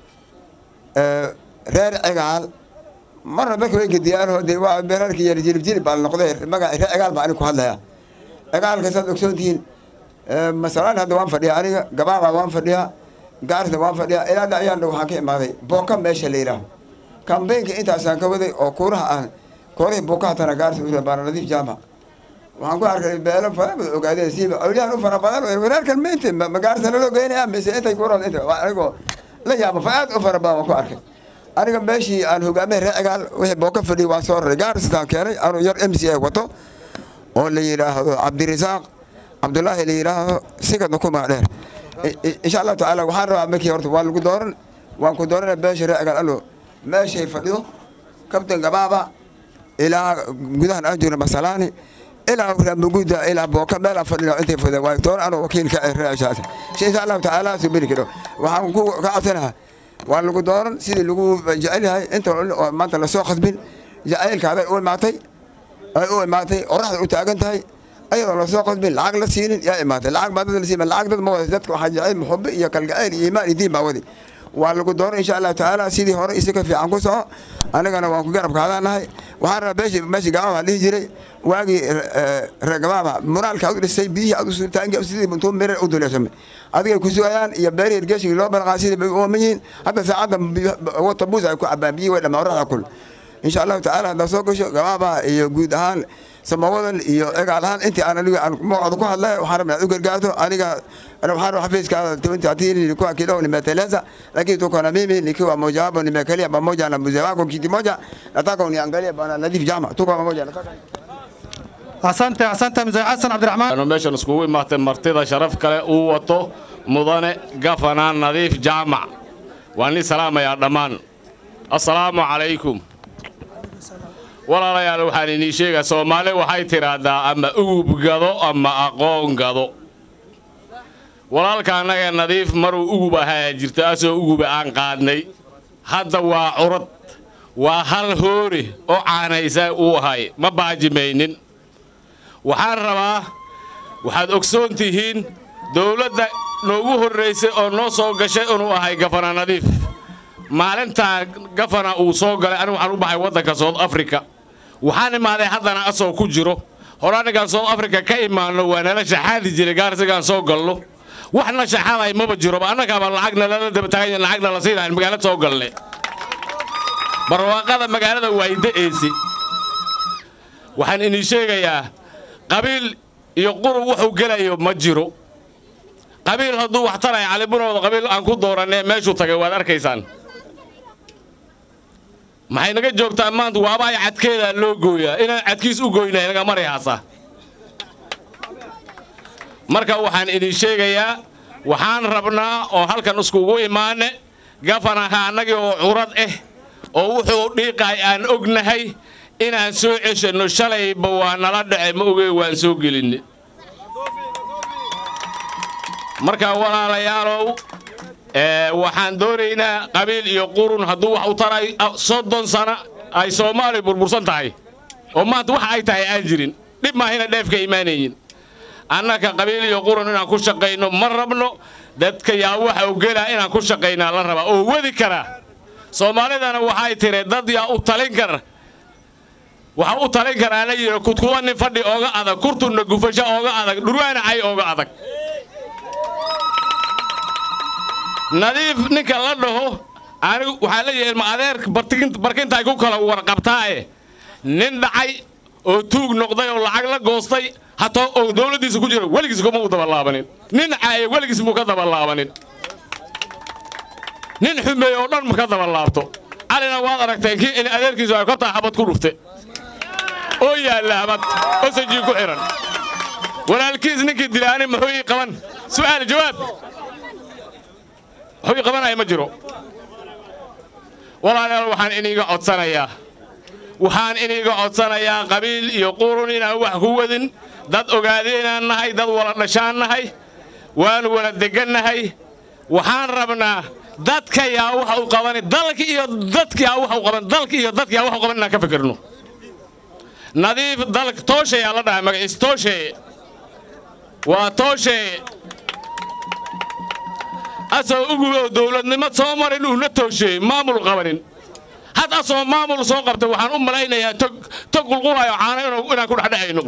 eh, reer cigaal marna dadka way gediyaanoo de waa beerarkii yar jilib jilib baa la noqday magaca reer cigaal baa aniga ku hadlaya cigaalka saad ogsoon tihiin masalaan hadda waan fadhiyaa aniga gabaaba waan fadhiyaa gaarta waan fadhiyaa ilaa da ayaan waxaan ka imaaday booka meesha la yidhaaho kambeynka intaasaan ka waday oo kuuraha aan kuurahii bookahatana gaarta u baana nadiif jaamac waxaan ku arkay beelo fara badan ogaadeen siiba awliyahan u fara badan wareerkan meynta magaarta naloo geynaya mise intay kuuraha inta waa anigoo la yaaba fa aad u fara badan waan ku arkay aniga meeshii aan hogaamay reer cigaal wixii booka fadhiyay waan soo raray gaaristaan keenay anuu yar m c a wato oo la yidhaahdo cabdirasaaq cabdulaahi la yidhaahdo sikadna ku magdheer insha allahu tacaala waxaan rabaa markii horta waa lagu dooran waan ku doorana beesha reer cigaal alo meeshay fadhido kabtan gabaaba ilaa gudahan aan joogna masalaani ilaa ramuguda ilaa booka meel aan fadhino intay fadhida waa doon anoo wakiilka ee reer cigaal insha allahu tacaala soo beri karo waxaan ku ka codsanahaa waa lagu dooran sidii lagu jecel yahay inta oo maanta lasoo khasbin jacaylkaaday u imaatay ay u imaatay oraxda u taagan tahay ayadoo lasoo khasbin lacag la siinin yaa imaatay lacag baa dad la siin lacag dad ma wada dadka waxaa jecel muxubi iyo kalgacayl iyo iimaan iyo diin baa wadi waa lagu dooran insha allahu tacaala sidii hore isi ka fiican ku soco anigana waan ku garab kaadanahay waxaan rabaa beeshi meeshi gabaaba dhihi jiray waagii reer gabaaba muraalka ad u dhisay biyihii ad u sultaanki sidii buntuu mirar u duleeshamay adigay ku sugayaan iyo beerihii irgeeshigii loo balqaa sidii bay u ooman yihiin hadda saacadda wata buus ay ku cabaan biyihii way dhamaa oraxda kul insha allahu tacaala haddaad soo gasho gabaaba iyo guud ahaan samawadan iyo egaal ahaan intii aan aniga aan magacooda ku hadlay waxaan rabaa inaad u gargaarto aniga waxaan rabaa xafiiskaada twenty atini nilikuwa kidogo nimeteleza lakini tuko na mimi nikiwa moja wapo nimekalia pamoja na mzee wako kiti moja nataka uniangalie bwana Nadhif Jama tuko pamoja nataka asante asante mzee xasan cabdiraxmaan anu meeshan iskugu imaatay martida sharaf kale uu wato mudane gafanaan nadiif jaamac waa nin salaamayaa dhammaan assalaamu calaykum walaalayaal waxaan inii sheegaa soomaali waxay tidhaahdaa ama ugub gado ama aqoon gado walaalka annaga nadiif maruu ugub ahaa jirto asoo uguba aan qaadnay hadda waa curad waa hal hoori oo caanaysa uu ahay ma baajimaynin waxaan rabaa waxaad ogsoon tihiin dowladda noogu horraysay oo noo soo gashay inuu ahay gafana nadiif maalintaa gafana uu soo galay anigu waxaan u baxay waddanka south africa waxaan imaaday haddana asoo ku jiro hore anigaan south africa ka imaanno waa nala shaxaadi jiray gaarsigaan soo galno waxna shaxaday maba jiroba annagaaba lacagna lala daba taaganya lacagna la siinahayn magaalada soo galne barwaaqada magaalada waayda-eesi waxaan idin sheegayaa qabiil iyo qurub wuxuu gelayo ma jiro qabiil hadduu wax taraya calibunooda qabiil aan ku dooranee meeshuu tagay waad arkaysaan maxay naga joogtaa maanta waabaay cadkeedaa loo gooyaa inaan cadkiis u goynay naga marayhaasa marka waxaan idin sheegayaa waxaan rabnaa oo halkan iskugu imaane gafanaha annagii oo curad ah oo wuxuu dhiiqaay aan ognahay inaan soo ceshanno shalayba waa nala dhace ma ogey waan soo gelinne marka walaalayaalow waxaan doonaynaa qabiil iyo qurun hadduu wax u taray soddon sana ay soomaali burbursan tahay oo maanta wax ay tahay aan jirin dhib maahina dheefka imaanayin annaka qabiil iyo qurun inaan ku shaqayno ma rabno dadka yaa waxa u gelaa inaan ku shaqaynaa la rabaa oo wadi karaa soomaalidana waxay tiri dad yaa u talin kara waxa u talin karaa la yidhi kudkuwa nin fadhi ooga adag kurtunna gufasho ooga adag dhurwaana cay ooga adag nadiif ninka la dhaho anigu waxaa leeyahay ilma adeer barkintaay ku kala warqabtaae nin dhacay oo tuug noqday oo lacag la goostay hataa oo dowladdiisa ku jiro weligiis kuma u dabalaabanin nin caaye weligiis muu ka dabalaabanin nin xumeey oo dhan ma ka dabalaabto calina waad aragteen kii in adeerkiisu ay kortaa xabad ku dhufte oo yaalla habad oo sajii ku xidhan walaalkiis ninkii dilaani muxuu ii qaban su'aal jawaab wuxuu ii qabanaya ma jiro walaalayaal waxaan iniga codsanayaa waxaan iniga codsanayaa qabiil iyo qurun inaan wax ku wadin dad ogaade inaan nahay dad wala dhashaan nahay waanu wala degannahay waxaan rabnaa dadka yaa waxa u qabani dalka iyo dadka yaa waxa u qaban dalka iyo dadka yaa waxa u qaban inaan ka fikirno nadiif dalka tooshe yaa la dhahay magaciis tooshe waa tooshe asoo ugu oo dowladnimo soo marin uuna toosheey maamul qabanin had asoo maamul soo qabtay waxaan u malaynayaa tog tog qulqulayo caano inaan ku dhexdhexayno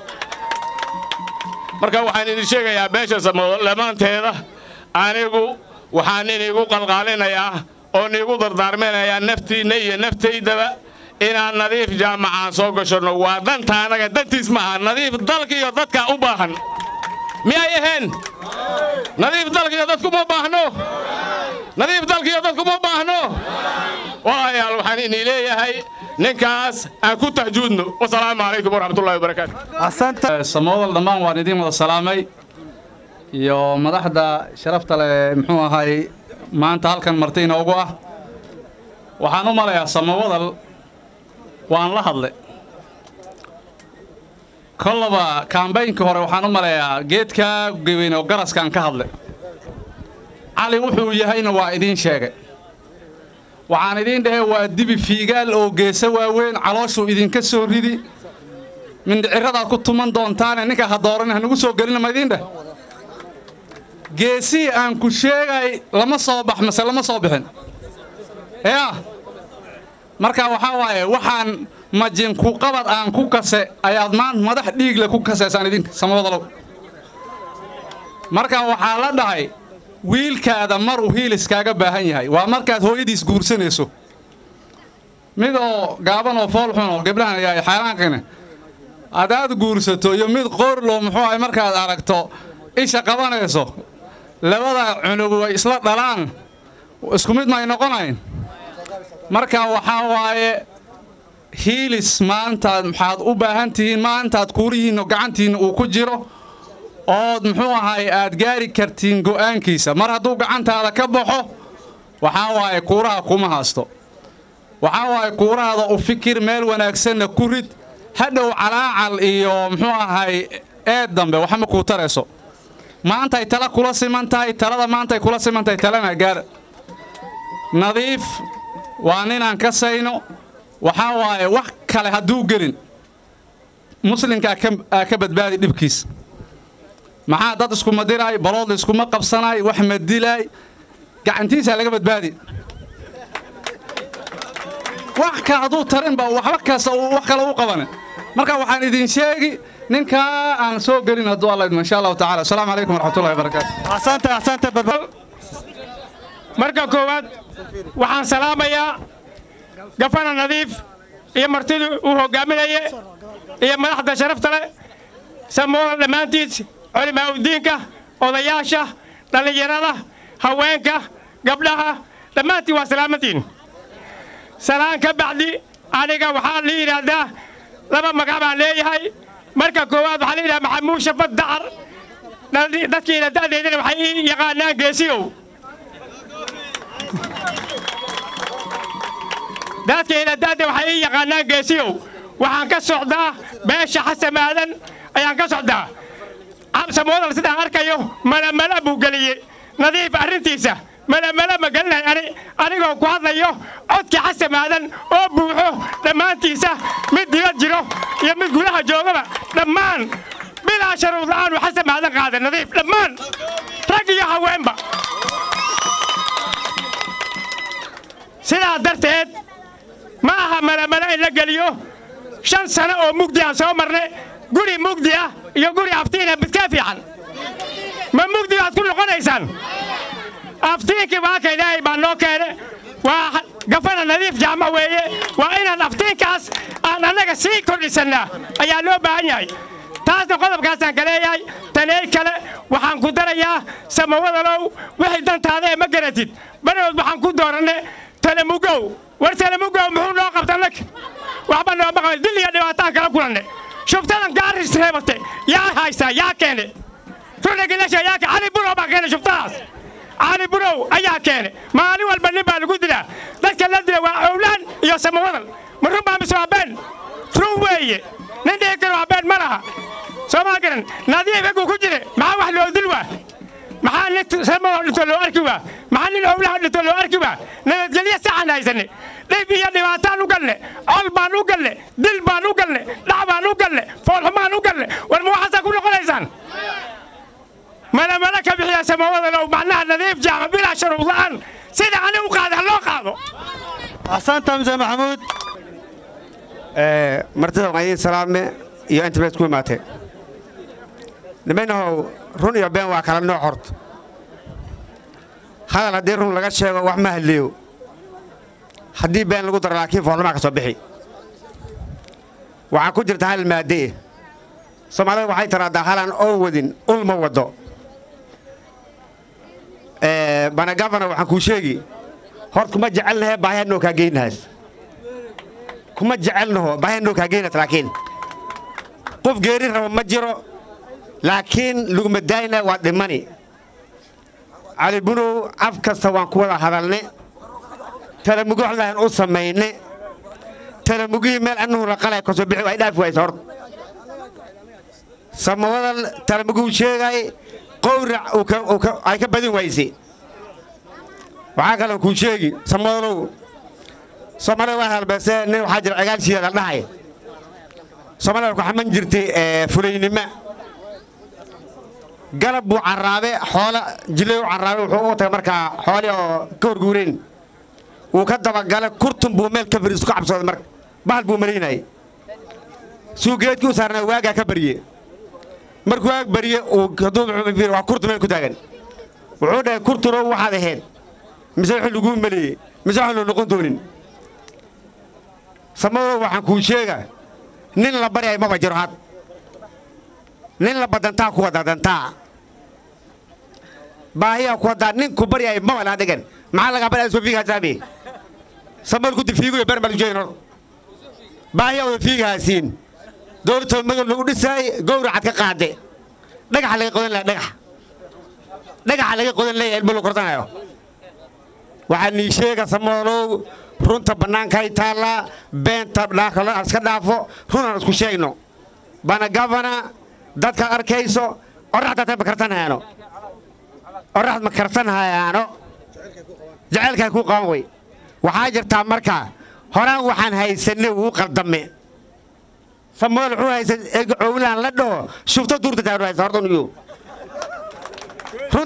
marka waxaan idin sheegayaa beesha samoodo lamaanteeda anigu waxaan inigu qalqaalinayaa oo niigu dardaarminayaa naftiinna iyo naftaydaba inaan nadiif jaamacaan soo gashanno waa danta annaga dantiis maaha nadiif dalka iyo dadka u baahan miyay ahayn nadiif dalka iyo dadkuma baahno nadiif dalka iyo dadkuma baahno walaalayaal waxaan inii leeyahay ninkaas aan ku tahjuudno wasalaamu calaykum waraxmatullahi wabarakaatu samoodan dhammaan waan idiin wada salaamay iyo madaxda sharafta leh muxuu ahay maanta halkan marti inoogu ah waxaan u malayaa samawadal waan la hadle kollaba kaambaynkii hore waxaan u malayaa geedkaa geweyn oo garaskaan ka hadle cali wuxuu yahayna waa idiin sheegay waxaan idiin dhahe waa dibi fiigaal oo geesa waaweyn calooshuu idinka soo ridi mindhiciradaad ku tuman doontaane ninka ha dooran hanagu soo gelina ma idiin dheh geesihii aan ku sheegay lama soo bax mase lama soo bixin yaa marka waxaa waaye waxaan majinku qabad aan ku kase ayaad maanta madax dhiigle ku kaseysaan idinka samawadalow marka waxaa la dhahay wiilkaada mar uu hiiliskaaga baahan yahay waa markaad hooyadiis guursanayso mid oo gaaban oo foolxun oo gabdhahan yahay xayraankane haddaad guursato iyo mid qorlo muxuu ahay markaad aragto isha qabanayso labada cunug way isla dhalaan isku mid may noqonayn marka waxaa waaye hiilis maantaad maxaad u baahan tihiin maantaad kuurihiinno gacantiinna uu ku jiro ood muxuu ahay aad gaari kartiin go'aankiisa mar hadduu gacantaada ka baxo waxaa waaye kuuraha kuma haasto waxaa waaye kuurahaada u fikir meel wanaagsanna ku rid hadhow calaacal iyo muxuu ahay eed dambe waxma kuu tarayso maantay tala kula siman tahay talada maantay kula siman tahay talana gaar nadiif waa ninaan ka sayno waxaa waaye wax kale hadduu gelin muslimka aa ka badbaadi dhibkiis maxaa dad iskuma diraay balood iskuma qabsanaay wax ma dilaay gacantiisaa laga badbaadi wax ka hadduu tarinba waxba kasta uu wax kale u qabane marka waxaan idin sheegi ninkaa aan soo gelin hadduu alla idmo insha allahu tacaala asalaamu calaykum waraxmatullahi wabarakaatu marka koowaad waxaan salaamayaa gafana nadiif iyo martidii uu hoggaaminaye iyo madaxda sharafta leh samoola dhammaantiis culimaa udiinka odayaasha dhallinyarada haweenka gabdhaha dhammaantiin waa salaamantiin salaan ka bacdi aniga waxaa la yidhaahdaa laba magac baan leeyahay marka koowaad waxaa la yidhaha maxamuud shafad dacar dadkiina da'deydana waxay ii yaqaanaan geesiyow dadkayna da'da waxay ii yaqaanaan geesiyow waxaan ka socdaa beesha xasan aadan ayaan ka socdaa samoodan sidaan arkayo malamala buu geliyey nadiif arrintiisa malamala ma gelinahay ani anigoo ku hadlayo codkii xasan aadan oo buuxo dhammaantiisa mid dibad jiro iyo mid gudaha joogaba dhammaan bilaa sharuud la'aan uu xasan aadan qaaday nadiif dhammaan rag iyo haweenba sidaa darteed ma aha malamala in la geliyo shan sano oo mugdi aan soo marnay guri mugdi ah iyo guri aftiina midkaa fiican ma mugdi baad ku noqonaysaan aftiinkii baaka ilaahay baa noo keene waa gafana nadiif jaama weeye waa inaan aftiinkaas aan annaga sii kordhisannaa ayaa loo baahan yahay taasna qodobkaasaan ka leeyahay taney kale waxaan ku darayaa samawadalow wixii dantaada ee ma garatid barood waxaan ku dooranne talamugow war talamugow muxuu noo qabta nag waxba nooma qaban dil iyo dhibaataan kala kulanne shubtadan gaaris reebate yaa haysaa yaa keene runagilasha yaa cali burow baa keene shubtadaas cali burow ayaa keene maalin walba nin baa lagu dilaa dadka la dila waa owlaan iyo samawadal ma run baa mise waa been run weeye nin dhihi karo waa been ma laha soo maa garan nadiif eguu ku jire maxaa wax loo dil waa maxaa nin samadoo dhinto loo arki waa maxaa nin owlaha dhinto loo arki waa nabadgelyo saxan haysanne dhib iyo dhibaataan u galle col baan u galle dil baan u galle dhac baan u galle foolxumaan u galle war ma waxaasaa ku noqonaysaan malamala ka bixiya samawada low macnaha nadiif jaama bilaa sharuud la'aan sida ani u qaada ha loo qaado axsanta muse maxamuud martida waan idiin salaame iyo inta meed ku imaatee nimaynahow run iyo been waa kala nooc horta hadal haddii run laga sheego wax ma hadliyo haddii been lagu daro laakiin foolmaa ka soo bixi waxaa ku jirta hal maadde'e soomaalida waxay tiraahdaa halaan oo wadin ul ma waddo banagafana waxaan kuu sheegi hort kuma jecelnahe baahiyanoo kaa geynahaas kuma jecelnaho baahiyanoo kaa geynaas laakiin qof geeri rabo ma jiro laakiin laguma daayna waa dhimani cali bunow af kasta waan ku wada hadalne talamugo waxlahan u samayne talamugihii meel annuhu la qalay kasoo bixi ay dhaafi waysa horta samawadal talamuguu sheegay qowrac ay ka badin wayse waxaa kaloo kuu sheegi samadalow soomaalida waa halbeese nin waxaa jira cigaalshiida la dhahay soomaalida ku xaman jirtay fulaynima galab buu carraabe xoola jilew carraabe wuxuu u tagay markaa xooli oo ka horguureen wuu ka dabagale kurtun buu meel ka fariisu ka cabsooday marka bahal buu malaynayay suugeedkii u saarnaa waagaa ka barye markuu waag barye waa kurtu meel ku taagan wuxuu dhahay kurtuno waxaad ahayd mise wuxuu laguu maleeyey mise waxaan loo noqon doonin samadow waxaan kuu sheega nin la baryay maba jiro had nin la badantaa ku wada dantaa baahiyaa ku wadaa nin ku baryay maba laa dhigan maxaa lagaa baryaa soo fiigahaasaami samal ku difiiguyo ber baa lujeyn hor baahiyaa wada fiigahaasiin dowladta magal lagu dhisaay gowracad ka qaade dhagaxa laga qodan laha dhagax dhagaxa laga qodan leeyahay ilmo lagu korsanayo waxaa nii sheega samoolow runta bannaankay taallaa beenta dhaakalo iska dhaafo runaan isku sheegno bana gavana dadkaad arkayso oraxdaad ma karsanhayaano oraxd ma karsanhayaano jaceylkaa kuu qaban wey waxaa jirtaa marka horaan waxaan haysanay wuu qaldame samool wuxuu haysan cowlaan la dhaho shufto duurta taanu haysa horta nuyu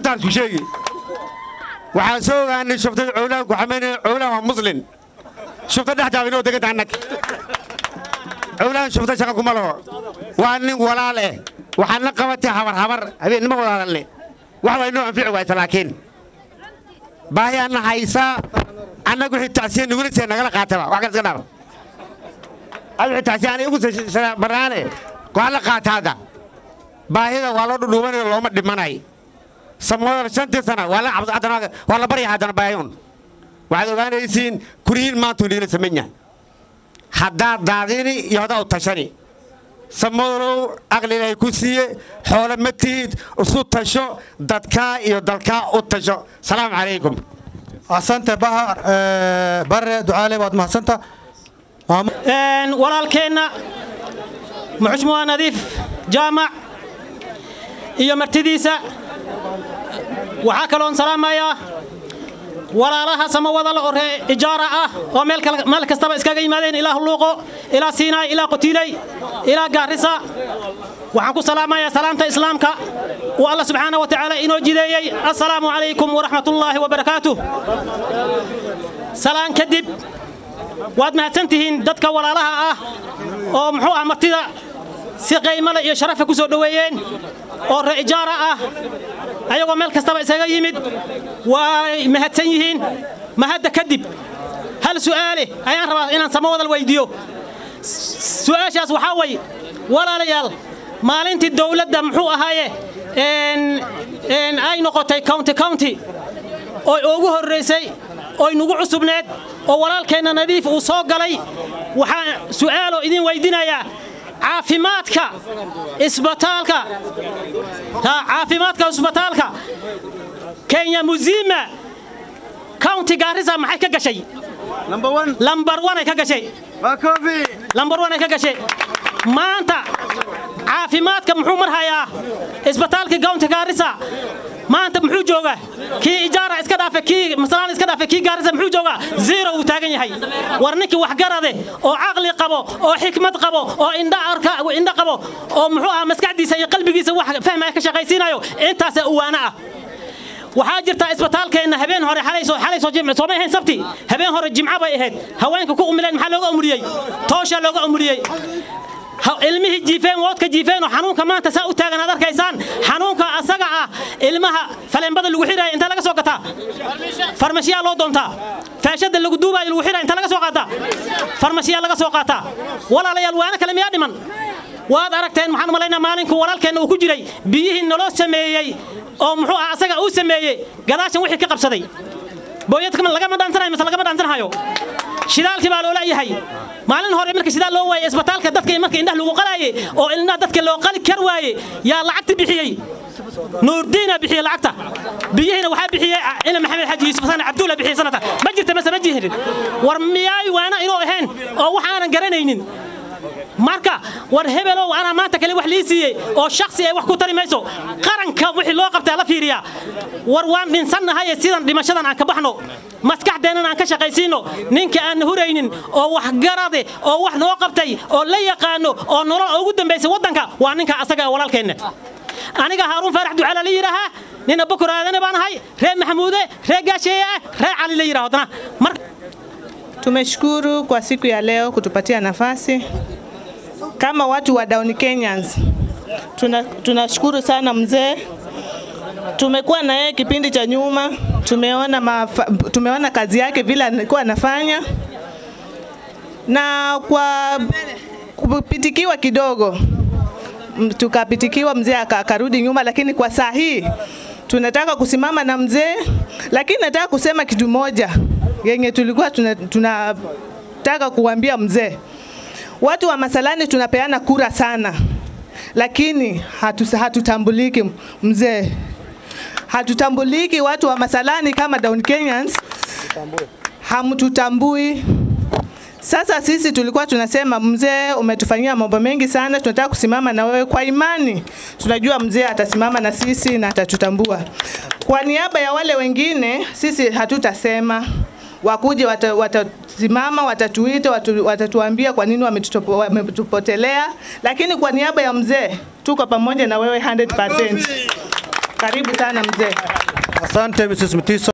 runtaan isku sheegi waxaan soo ogaanay shuftada cowlaan ku xamaynaya cowlaan waa muslin shufta dhexdaaba inoo deganta annag cowlaan shufta shaqa kuma laho waa nin walaal eh waxaad la qabatay habar habar habeennimo walaalalne wax waa inoo anfici waayta laakiin baahi anna haysaa annagu wixii tacsiya nugulisee nagala qaataba wax kale iska dhaaf ad wixii tacsiya aniga igu baraane waa la qaata hadda baahida waa loo dhudhuubanayo looma dhimanay samooda shantii sana waa la cabs haddana waa la barya haddana baayun waxaad ogaanaysiin kurihiin maantuu niila samayn yahay haddaad daadini iyo haddaa u tashani samoodow aqli ilaahay ku siiye xoole ma tihid isu tasho dadkaa iyo dalkaa u tasho salaamu calaykum asante bahar bare ducaale waad mahadsanta walaalkeenna muxushmuha nadiif jaamac iyo martidiisa waxaa kaloon salaamayaa walaalaha samawada la oree ijaara ah oo meel kastaba iskaga yimaadeen ilaa hulluuqo ilaa siinaay ilaa qotiiley ilaa gaarisa waxaan ku salaamayaa salaamta islaamka uu alla subxaana wa tacaala inoo jideeyey assalaamu calaykum waraxmatullaahi wabarakaatuh salaan kadib waad mahadsan tihiin dadka walaalaha ah oo muxuu ah martida si qaymale iyo sharafa ku soo dhoweeyeen oo ree ijaara ah ayagoo meel kastaba isaga yimid way mahadsan yihiin mahadda kadib hal su'aale ayaan rabaa inaan samawadal weydiiyo su'aashaas waxaa way walaalayaal maalintii dowladda muxuu ahaaye ay noqotay county county oo ugu horraysay oy nugu cusubneed oo walaalkeenna nadiif uu soo galay waxaan su'aaloo idin weydinayaa caafimaadka isbitaalka caafimaadka isbitaalka kenya muzima county gaarisa maxay ka gashay lambar one ay ka gashay lambar one ay ka gashay maanta caafimaadka muxuu marhayaa isbitaalka county gaarisa maanta muxuu joogaa kii ijaara iska dhaafe kii masalaan iska dhaafe kii gaarisa muxuu joogaa zero uu taagan yahay war ninkii waxgarade oo caqli qabo oo xikmad qabo oo indha arka indha qabo oo muxuu ahaa maskaxdiisa iyo qalbigiisa wax fahmaya ka shaqaysiinayo intaasa uwaana ah waxaa jirta isbitaalkeenna habeen hore xalaysoo jimce soomay ahayn sabti habeen hore jimco bay ahayd haweenka ku umileen maxaa looga umuriyey tooshaa looga umuriyey ilmihii jiifeen woodka jiifeen oo xanuunka maanta saa u taagan aad arkaysaan xanuunka asaga ah ilmaha faleenbada lagu xiraya inta laga soo gataa farmashiyaa loo doontaa faashada lagu duubaayo lagu xiraya inta laga soo qaataa farmashiyaa laga soo qaataa walaalayaal waana kale miyaa dhiman waad aragteen maxaan u malaynaa maalinku walaalkeenna uu ku jiray biyihii naloo sameeyey oo muxuu ah asaga uu sameeyey gadaashan wixii ka qabsaday booyadka lagama dhaansanayo mise lagama dhaansanayo shidaalkii baa loo leeyahay maalin hore marka shidaal loo waayey isbitaalka dadka marka indhaha lagu qalaayey oo ilnaha dadka loo qali kar waaye yaa lacagta bixiyey nuurdiina bixiyey lacagta biyihiina waxaa bixiyey ina maxamed xaji yuusuf sana cabdulla bixiyey sanata ma jirta mase ma jirin war miyaay waana inuu ahayn oo wax aanan garanaynin marka war hebelow anaa maanta kale wax lii siiyey oo shaksi ay wax ku tari mayso qaranka wixii loo qabtaa la fiiriyaa war waan dhinsannahaye sidan dhimashadan aan ka baxno maskaxdeennan aan ka shaqaysiino ninka aan huraynin oo waxgarade oo wax noo qabtay oo la yaqaano oo nolol ugu dambaysay waddanka waa ninka asaga walaalkeenna aniga haaruun faarax ducaala la yidhaahaa nin abukur aadane baan ahay reer maxamuude reer gaasheeye ah reer cali la yidhaho haddana mar Tumeshukuru kwa siku ya leo kutupatia nafasi kama watu wa Down Kenyans. Tuna, tunashukuru sana mzee. Tumekuwa na yeye kipindi cha nyuma, tumeona mafa, tumeona kazi yake vile alikuwa anafanya, na kwa kupitikiwa kidogo m- tukapitikiwa, mzee aka- akarudi nyuma, lakini kwa saa hii tunataka kusimama na mzee, lakini nataka kusema kitu moja yenye tulikuwa tunataka tuna tunataka kuambia mzee. Watu wa Masalani tunapeana kura sana, lakini hatu, hatutambuliki mzee, hatutambuliki watu wa Masalani kama Down Kenyans, hamtutambui. Sasa sisi tulikuwa tunasema mzee, umetufanyia mambo mengi sana, tunataka kusimama na wewe kwa imani. Tunajua mzee atasimama na sisi na atatutambua. Kwa niaba ya wale wengine, sisi hatutasema wakuje wata- watasimama watatuita watu, watatuambia kwa nini wametutopo- wametupotelea, lakini kwa niaba ya mzee tuko pamoja na wewe 100%. Karibu sana mzee. Asante Mrs. Mtiso.